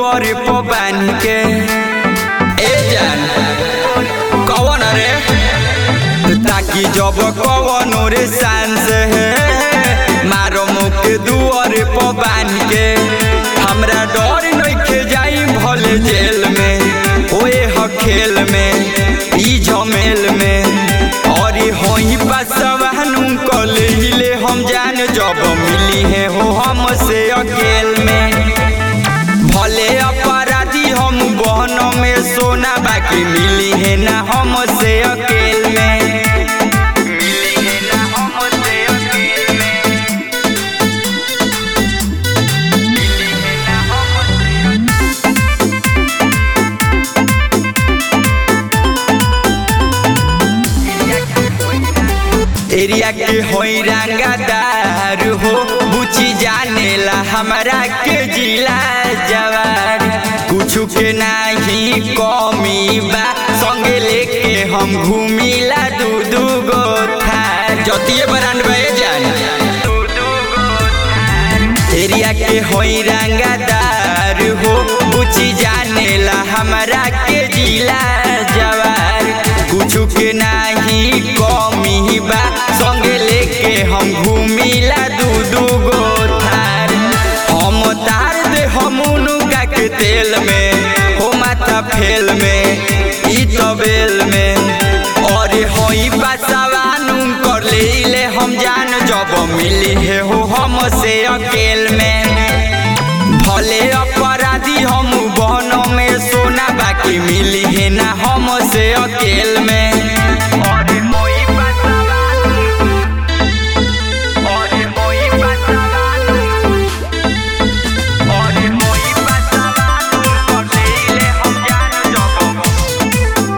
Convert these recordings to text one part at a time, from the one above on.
दुआर पर बांध के ए जान कौन रे ताकि जब कौन रे सांस है मारो मुख दुआर पर बांध के हमरा डर नइखे जाई भले जेल में ओए ह खेल में ई झमेल में और होई बसवानु कले हम जान जब मिली है हो हमसे अकेल में भले अपराधी हम बहन में सोना बाकी मिली है ना हमसे अकेल में मिली है ना हमसे अकेल में मिली है ना हमसे एरिया के होई रंगादार हो बुची जानेला हमरा के जिला जवार कुछु के नाही कमी बा संगे लेके हम घूमिला दू दू गो थार जतिये बरान बे जान एरिया के होई रंगादार हो बुची जानेला हमरा के जिला जवार कुछु के नाही कमी बा संगे लेके हम घूमिला दू दू गो थार हम तार दे हम उनुका के तेल में हो माथा फेल में ई तबेल में और होई बसवानु कर ले हम जान जब मिली है हो हमसे अकेल में भले अपराधी हम बहन में सोना बाकी मिली है ना हमसे अकेल में और होई बसवानु, और होई बसवानु, और होई बसवानु, कर लेले हम जान जब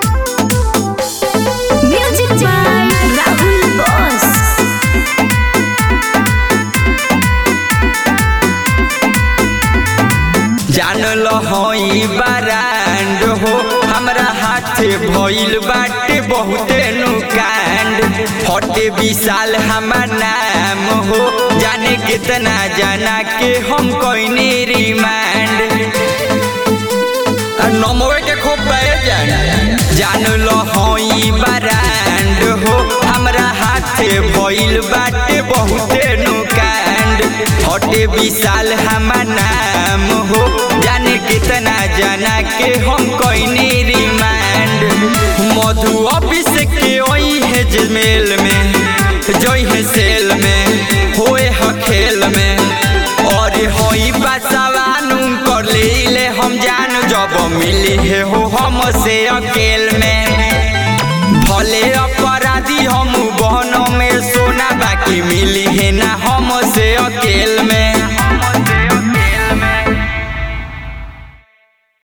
Music by Rahul Boss. जानल हई बारांड हो हमरा हाथे भइल बाटे बहुते नुकांड हटे विशाल हमार नाम हो जाने कितना जाना के हम कोई रिमांड नमवे के खूब बहे जान जानल हई बारांड हो हमरा हाथे भइल बाटे बहुते नुकांड हटे विशाल हमार नाम हो जाने कितना जाना के हम कोई